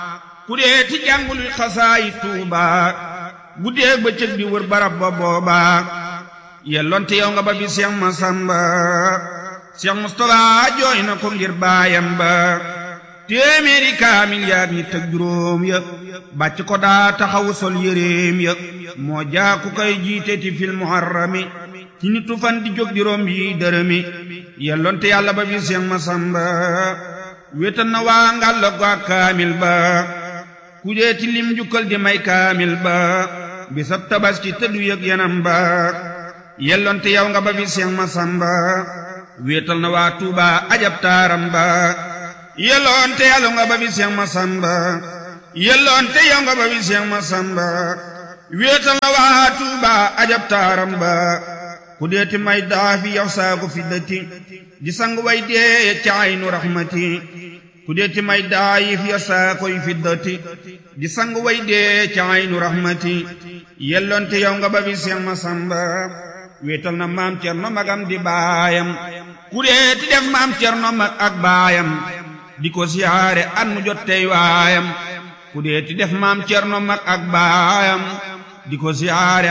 ku dee ti jàngul xasaayi tuuba guddeeg bëccëg di wër barab ba booba yelloonte yow nga ba bi Seex Masamba Seex Mustafa jooy na ko ngir baayam ba téeméeri kaamil yaag ñi tëg juróom ya bàcc ko daa taxawu sol yéreem ya moo jaaku koy jiite ti fil muharrami ci nitu fan di jóg di romb yi dërëmi yelloonte yàlla ba bi Seex Masamba wéetal na waa ngàll go ak kaamil ba ku dee ti lim jukkal di may kaamil ba bisab tabaski te du yëg yanam ba yelloonte yow nga ba bi Seex Masamba wéetal na waa Tuuba ajab taaram ba yelloonte yàlla nga ba bi Seex Masamba yelloonte yow nga ba bi Seex Masamba wéetal na waa Tuuba ajab taaram ba ku deeti may daafi yow saaku fi dëtti di sang way dee ca aynu raxmati ku deeti may daayif yow saakoy fi dëtti di sang way dee ca aynu raxmati yelloonte yow nga ba bi Seex Masamba wéetal na maam Cerno magam di baayam ku deeti def maam Cerno mag ak baayam di ko siyaare at mu jot tey waayam ku deeti def maam Cerno mag ak baayam di ko siyaare